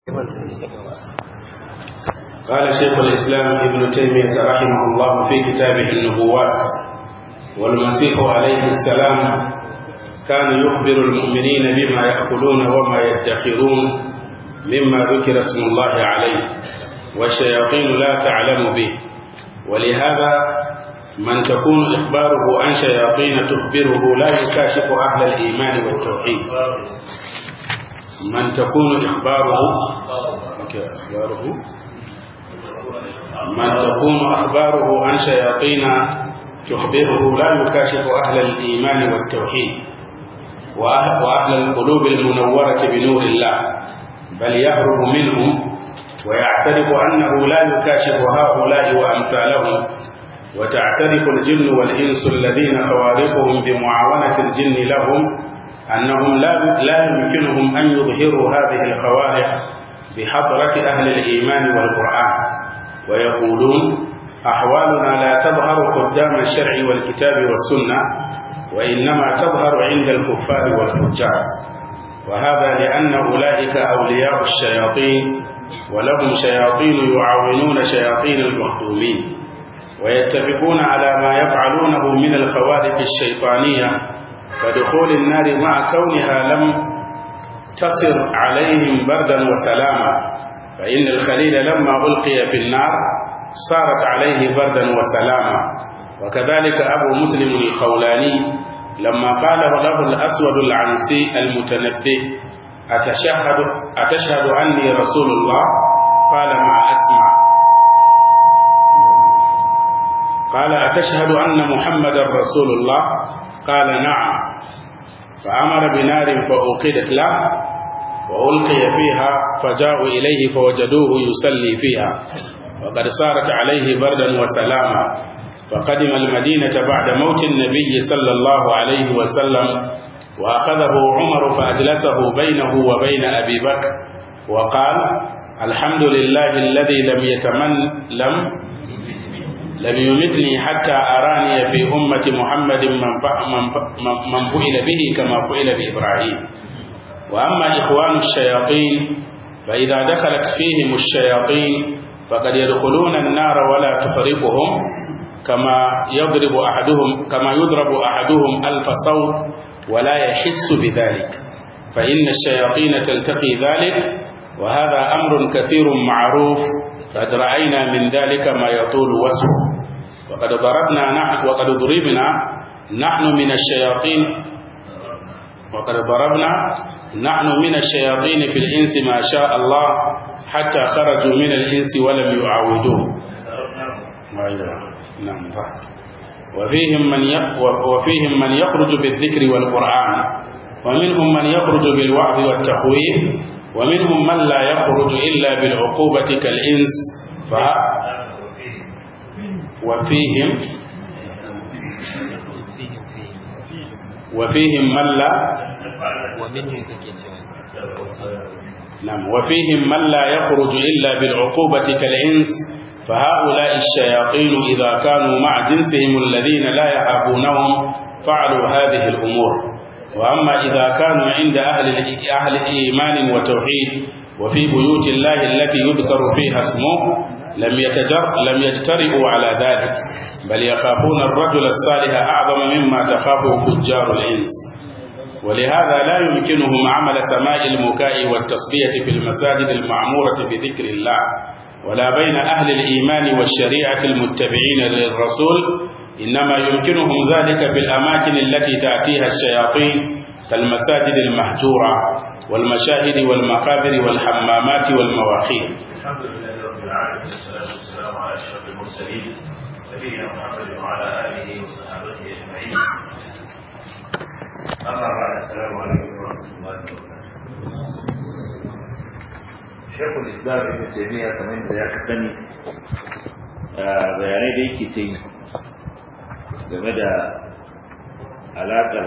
قال شيخ الإسلام ابن تيمية رحمه الله في كتابه النبوات والمسيح عليه السلام كان يخبر المؤمنين بما يأكلون وما يدخرون مما ذكر اسم الله عليه والشياطين لا تعلم به ولهذا من تكون إخباره عن شياطين تخبره لا يكاشف أهل الإيمان والتوحيد من تكون إخباره أخباره من تكون أخباره عن شياطين تخبره لا يكاشف أهل الإيمان والتوحيد وأهل القلوب المنورة بنور الله بل يهرب منهم ويعترف أنه لا يكاشف هؤلاء وأمثالهم وتعترف الجن والإنس الذين خوارقهم بمعاونة الجن لهم أنهم لا, لا يمكنهم أن يظهروا هذه الخوارق بحضرة أهل الإيمان والقرآن ويقولون أحوالنا لا تظهر قدام الشرع والكتاب والسنة وإنما تظهر عند الكفار والفجار وهذا لأن أولئك أولياء الشياطين ولهم شياطين يعاونون شياطين المخدومين ويتفقون على ما يفعلونه من الخوارق الشيطانية كدخول النار مع كونها لم تصر عليهم بردا وسلاما فإن الخليل لما ألقي في النار صارت عليه بردا وسلاما وكذلك أبو مسلم الخولاني لما قال له الأسود العنسي المتنبه أتشهد, أتشهد أني رسول الله قال ما أسمع قال أتشهد أن محمد رسول الله قال نعم فأمر بنار فأوقدت له وألقي فيها فجاءوا إليه فوجدوه يصلي فيها وقد صارت عليه بردا وسلاما فقدم المدينة بعد موت النبي صلى الله عليه وسلم وأخذه عمر فأجلسه بينه وبين أبي بكر وقال الحمد لله الذي لم يتمن لم لم يمتني حتى أراني في أمة محمد من من فعل به كما فعل بإبراهيم وأما إخوان الشياطين فإذا دخلت فيهم الشياطين فقد يدخلون النار ولا تفرقهم كما يضرب أحدهم كما يضرب أحدهم ألف صوت ولا يحس بذلك فإن الشياطين تلتقي ذلك وهذا أمر كثير معروف قد رأينا من ذلك ما يطول وصفه وقد ضربنا نحن وقد ضربنا نحن من الشياطين وقد ضربنا نحن من الشياطين في الإنس ما شاء الله حتى خرجوا من الإنس ولم يعاودوه نعم وفيهم من وفيهم من يخرج بالذكر والقرآن ومنهم من يخرج بالوعظ والتخويف ومنهم من لا يخرج إلا بالعقوبة كالإنس ف وفيهم وفيهم من لا ومنهم نعم وفيهم من لا يخرج إلا بالعقوبة كالإنس فهؤلاء الشياطين إذا كانوا مع جنسهم الذين لا يهابونهم فعلوا هذه الأمور وأما إذا كانوا عند أهل أهل إيمان وتوحيد وفي بيوت الله التي يذكر فيها اسمه لم يتجر لم يجترئوا على ذلك بل يخافون الرجل الصالح أعظم مما تخافه فجار الإنس ولهذا لا يمكنهم عمل سماء المكاء والتصبية في المساجد المعمورة بذكر الله ولا بين أهل الإيمان والشريعة المتبعين للرسول إنما يمكنهم ذلك في الأماكن التي تأتيها الشياطين كالمساجد المهجورة والمشاهد والمقابر والحمامات والمواخير الحمد لله رب العالمين والصلاة والسلام على أشرف المرسلين نبينا محمد وعلى آله وصحبه أجمعين أما بعد السلام عليكم ورحمة الله وبركاته شيخ الإسلام ابن تيمية كمان da ya sani bayanai da yake ta yi game da alaƙar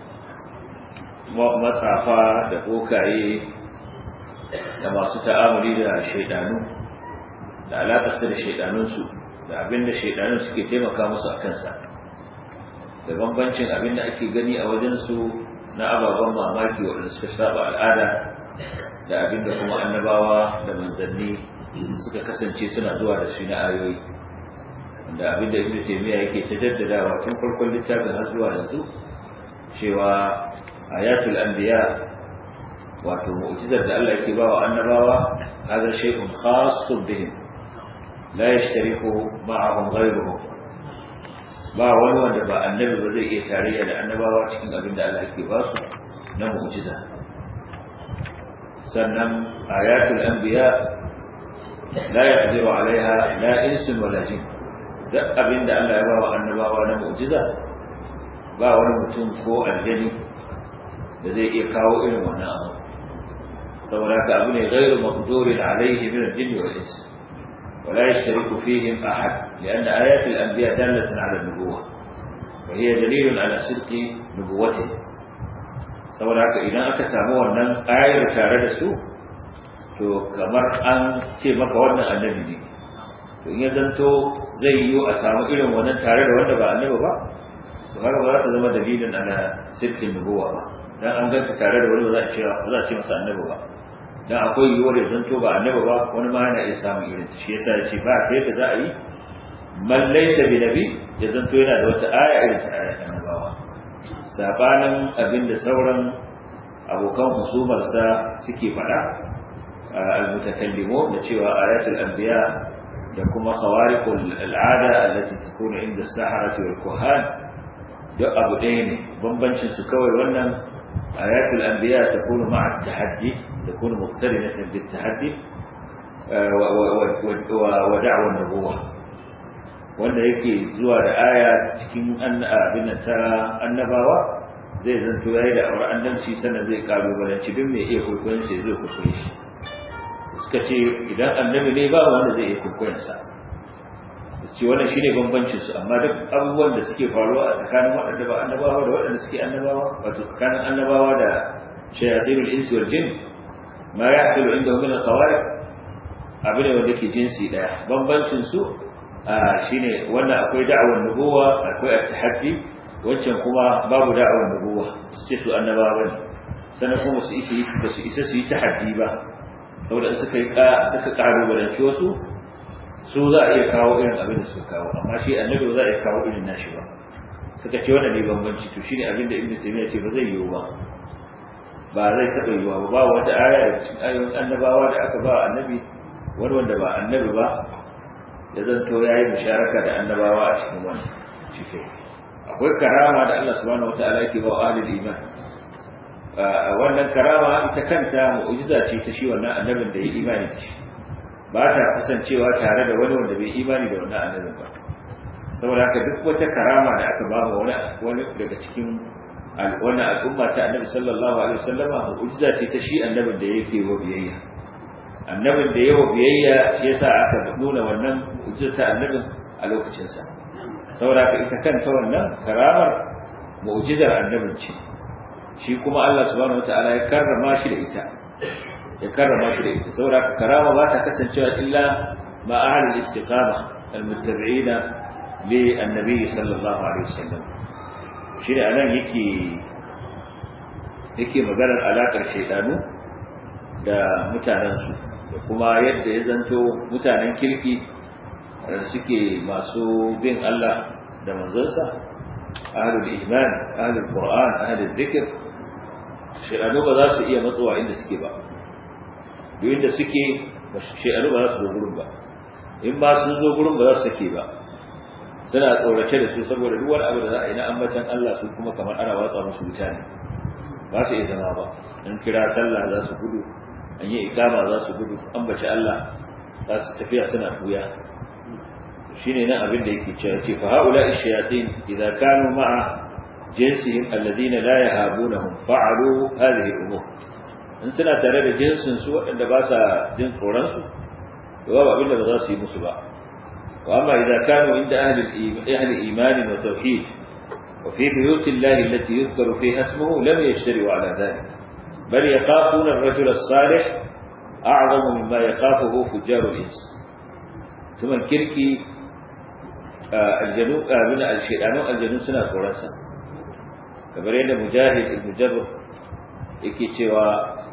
matsafa da bokaye da masu ta'amuli da shaidanu da alaƙarsa da shaidanunsu da abinda shaidanun suke taimaka musu a kansa da bambancin abinda ake gani a wajensu na ababen mamaki waɗanda suka saba al'ada da abinda kuma annabawa da manzanni suka kasance suna zuwa da shi na ayoyi wanda abinda ibnu taymiya yake ta jaddadawa tun farkon littafin har zuwa yanzu cewa ayatul anbiya wato mu'jizar da Allah yake bawa annabawa hada shay'un khassun bihim la yashtariku ma'ahum ghayruhum ba wani wanda ba annabi ba zai iya tarayya da annabawa cikin abin da Allah yake ba su na mu'jiza sannan ayatul anbiya la yaqdiru alaiha la insun wala jin duk abin da Allah ya ba wa annabawa na mu'jiza ba wani mutum ko aljani da zai iya kawo irin wannan abu saboda haka abu ne ghairu maqdurin alaihi min al-jinn wal ins ولا يشترك فيهم أحد لأن آيات الأنبياء دالة على النبوة وهي دليل على صدق نبوته saboda haka idan aka samu wannan ayar tare da su to kamar an ce maka wannan annabi ne to in ya zanto zai yiwu a samu irin wannan tare da wanda ba annabi ba to har ba za ta zama dalilin ana sirkin nubuwa ba dan an ganta tare da wani ba za a ce ba za a ce masa annabi ba dan akwai yiwuwar ya zanto ba annabi ba wani ma yana iya samun irin ta shi yasa ya ce ba ta yadda za a yi man laysa bi nabi ya zanto yana da wata aya irin ta ayar annabawa sabanin abin da sauran abokan husumarsa suke faɗa al-mutakallimu da cewa ayatul anbiya da kuma khawariqul al'ada allati takunu inda as-saharati wal kuhan duk abu ɗaya ne bambancin su kawai wannan ayatul anbiya takunu ma'a at-tahaddi takunu muqtarinatan bit-tahaddi wa da'wa an-nubuwah wanda yake zuwa da aya cikin abin ta annabawa zai zanto yayi da aure annabci sannan zai kalubalanci duk mai iya kwaikwayon sai zai kwaikwaye shi suka ce idan annabi ne ba wanda zai iya kwaikwayon sa ce wannan shine bambancin su amma duk abubuwan da suke faruwa a tsakanin waɗanda ba annabawa da waɗanda suke annabawa wato tsakanin annabawa da shayatinul insi wal jin ma yahsulu inda min al-khawariq abin da wanda ke jinsi daya bambancin su shine wannan akwai da'awar nubuwa akwai at-tahaddi wancan kuma babu da'awar nubuwa su ce su annabawa ne sannan kuma su isa ba su isa su yi tahaddi ba saboda in suka yi suka kalubalanci wasu su za a iya kawo irin abin da suka kawo amma shi annabi ba za a iya kawo irin nashi ba suka ce wannan ne bambanci to shine abin da ibnu taymiya ce ba zai yiwu ba ba zai taɓa yiwuwa ba ba wata aya daga cikin ayoyin annabawa da aka ba annabi wani wanda ba annabi ba ya zanto ya yi musharaka da annabawa a cikin wani cikin akwai karama da Allah subhanahu wataala yake ba ahlul iman wannan karama ita kanta mu'jiza ce ta shi wannan annabin da ya imani da shi ba ta kasancewa tare da wani wanda bai imani da wannan annabin ba saboda haka duk wata karama da aka ba wa wani wani daga cikin wannan al'umma ta annabi sallallahu alaihi wasallama mu'jiza ce ta shi annabin da yake wa biyayya annabin da yawa biyayya shi yasa aka nuna wannan mu'jiza ta annabin a lokacin sa saboda haka ita kanta wannan karamar mu'jizar annabin ce shi kuma Allah subhanahu wataala ya karrama shi da ita ya karrama shi da ita saboda haka karama ba ta kasancewa illa ma ahlul istiqama almuttabi'ina li annabi sallallahu alaihi wasallam shi ne anan yake yake maganar alakar shaydanu da mutanensu da kuma yadda ya zanto mutanen kirki da suke masu bin Allah da manzansa ahlul iman ahlul qur'an ahlul zikr shayanu ba za su iya matsuwa inda suke ba duk inda suke shayanu ba za su zo gurin ba in ba sun zo gurin ba za su sake ba suna tsorace da su saboda duk wani abu da za a yi na ambatan Allah su kuma kamar ana watsa musu wuta ne ba su iya zama ba in kira sallah za su gudu an yi ikama za su gudu ambaci Allah za su tafiya suna buya shine nan abin da yake cewa ce fa haula ash-shayatin idza kanu ma'a jinsihim alladhina la yahabunahum fa'alu hadhihi al-umur in suna tare da jinsin su waɗanda ba sa jin tsoron su to babu abin da ba za su yi musu ba wa amma idza kanu inda ahli ahli iman wa tauhid wa fi buyut Allah allati yuzkaru fiha ismuhu lam yashtariu ala dhalik bal yakhafuna ar-rajula as-salih a'zamu mimma yakhafuhu fujjar al-ins tuman kirki aljanu abin al-shaydanu aljanu suna tsoron sa kamar yadda mujahid ibn jabr yake cewa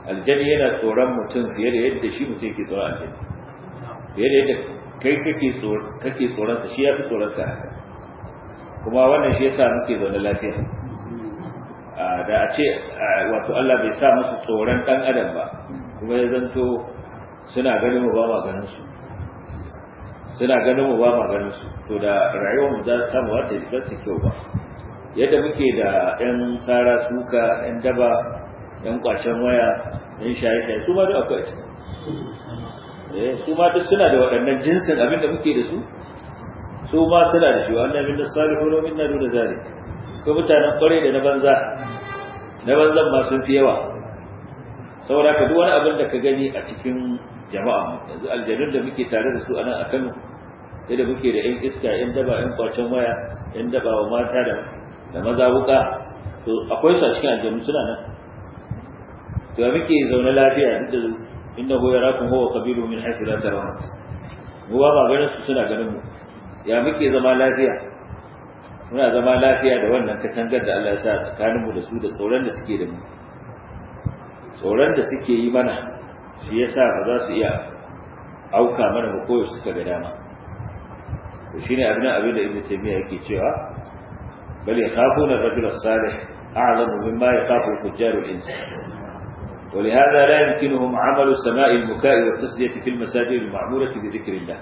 aljani yana tsoron mutum fiye da yadda shi mutum yake tsoron aljani fiye da yadda kai kake tsoronsa shi ya fi tsoron ka kuma wannan shi yasa muke zaune lafiya da a ce wato Allah bai sa musu tsoron dan adam ba kuma ya zanto suna ganin mu ba ma ganin su suna ganin mu ba ma ganin su to da rayuwar mu za ta mu wata ba ta kyau ba yadda muke da yan sara suka yan daba yan kwacen waya yan shaye-shaye su ma duk akwai su ma duk suna da waɗannan jinsin abin da muke da su su ma suna da shi wannan min salihu wa minna duna zalik ko mutanen kware da na banza na banzan ma sun fi yawa saboda ka duk wani abin da ka gani a cikin jama'a yanzu aljanun da muke tare da su anan a Kano yadda muke da yan iska yan daba yan kwacen waya yan daba wa mata da da maza wuka to akwai su a cikin aljanu suna nan to muke zaune lafiya duk da innahu yarakum huwa qabilu min haythu la tarawun mu ba ba ganin su suna ganin mu ya muke zama lafiya muna zama lafiya da wannan katangar da Allah ya sa tsakaninmu da su da tsoron da suke da mu tsoron da suke yi mana shi yasa ba za su iya auka mana ba koyo suka ga dama to shine abin abin da Ibn Taymiyyah yake cewa bal yakhafuna ar-rajul as-salih a'lamu mimma yakhafu al-fujjar al-ins ولهذا لا يمكنهم عمل سماء البكاء والتسلية في المساجد المعمورة بذكر الله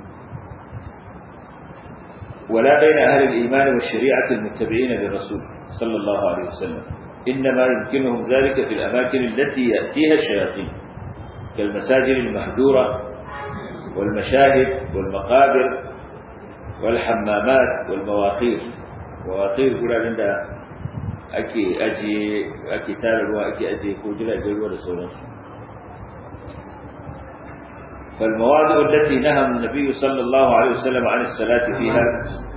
ولا بين أهل الإيمان والشريعة المتبعين للرسول صلى الله عليه وسلم إنما يمكنهم ذلك في الأماكن التي يأتيها الشياطين كالمساجد المهدورة والمشاهد والمقابر والحمامات والمواقير مواقير كل عندها أكي أجي أكي تالروا أكي أجي كوجلا جلوا لسولنس فالمواضع التي نهى النبي صلى الله عليه وسلم عن الصلاة فيها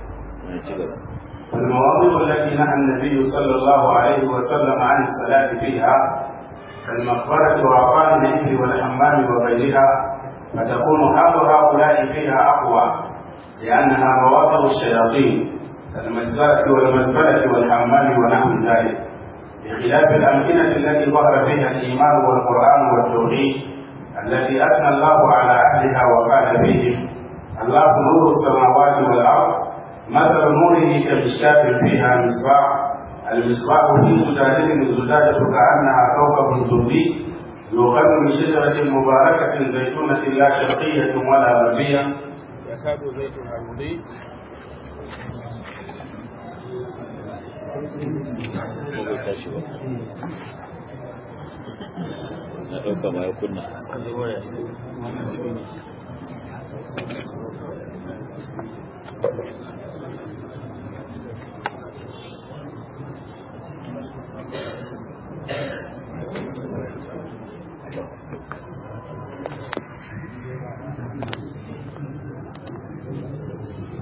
المواضع التي نهى النبي صلى الله عليه وسلم عن الصلاة فيها كالمقبرة وعقان الإبل والحمام وغيرها فتكون حال هؤلاء فيها أقوى لأنها مواضع الشياطين كالمجزرة والمزبلة والحمام ونحو ذلك بخلاف الأمكنة التي ظهر فيها الإيمان والقرآن والتوحيد التي أثنى الله على أهلها وقال فيهم الله نور السماوات والأرض مثل نوره كمشكاة فيها مصباح المصباح في زجاجة الزجاجة كأنها كوكب دري يوقد من شجرة مباركة زيتونة لا شرقية ولا غربية يكاد زيتها يضيء na ɗauka ma ya kunna